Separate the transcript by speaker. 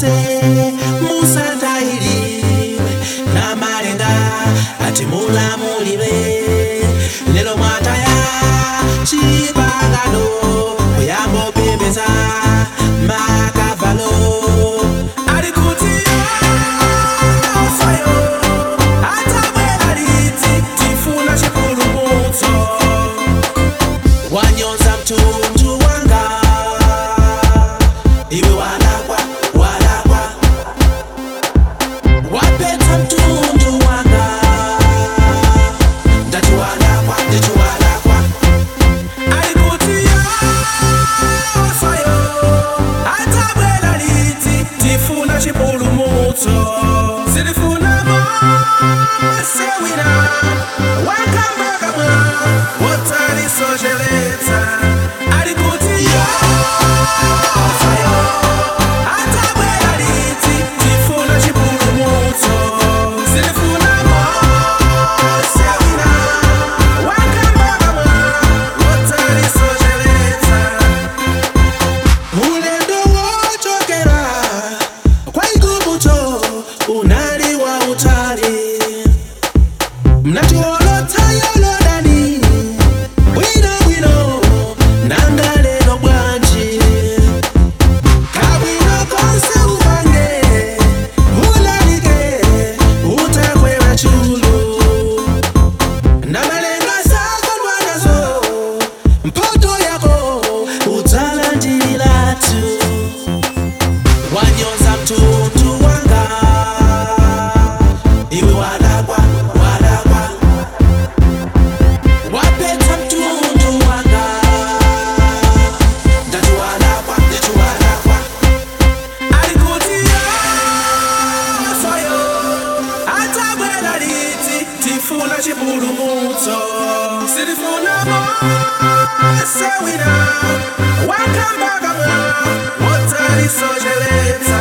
Speaker 1: zonse musatayiriwe namalenga ati mulamulire lero mwataya chipangano kuyambopembeza makavalo ali kuti yofayo atabwera liti tifuna chipulumutso wanyonza mtundu wanga iwe walakwa walakwa wapeta mtundu wanga ndati walakwa ndati walakwa alikuti yofayo atabwera liti tifuna chipulumutso silifuna masewina wakambakamwa wotalisocheletsa alikuti yofayo atabwera liti tifuna chipulumutso silifuna masewina wakambakamwa wotalisocheletsa ulendo wochokera kwa igumuto unali wa utali mnatiolotayolodani bwinobwino nangalelo bwanji kabwino konse upange ulalike utakwera chulu namalenga zako ndwanazo mpoto yako utalandililatu wanyoza mtundu wanga iwe walakwa walakwa wapeta mtundu wanga ndati walakwa ndati walakwa alikuti yofayo atabwera liti tifuna chipulumutso silifuna masewina wakambakamwa wotalisocheletsa